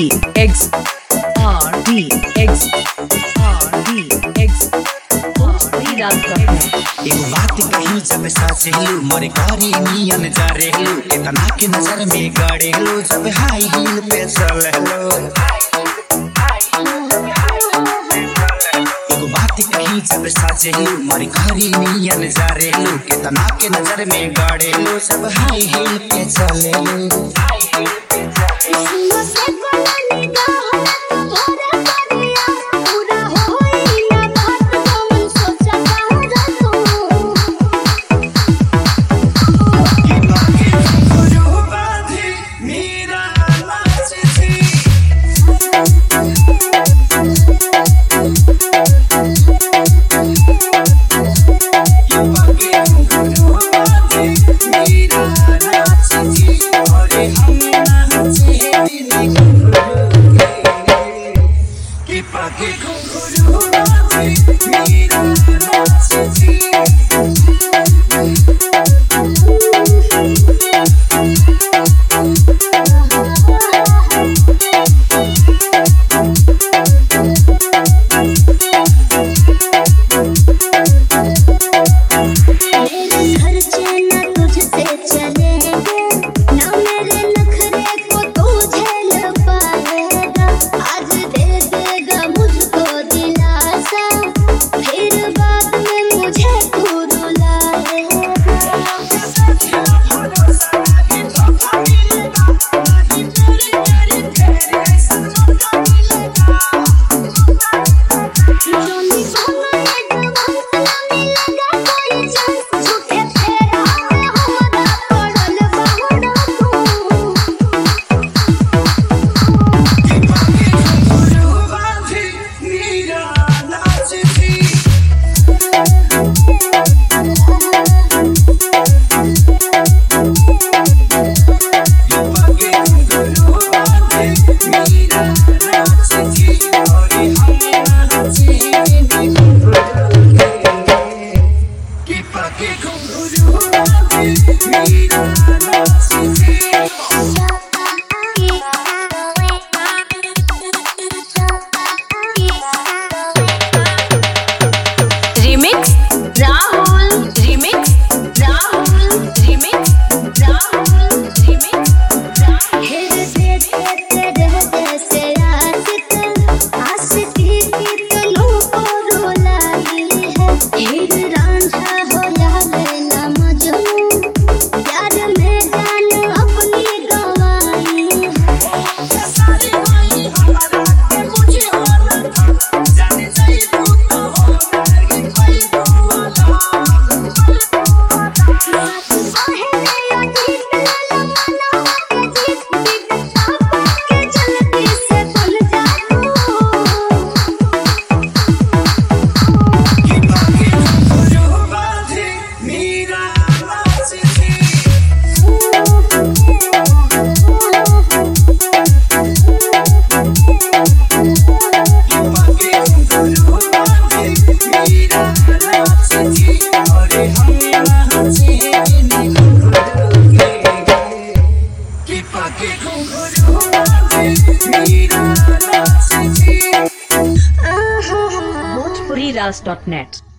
D X R D X R D X Bhojpuri Raj Dot एगो बात कही जब साचेलू मोरे करी नियन जरेलू इतना के नजर में गड़ेलू जब हाई हील पे चलेलू एगो बात कही जब साचेलू मोरे करी नियन जरेलू कितना के नजर में गड़ेलू जब हाई हील पे चलेलू Remix Rahul Remix Rahul Remix Rahul Remix Rahul Bhojpuri Raj Dot Net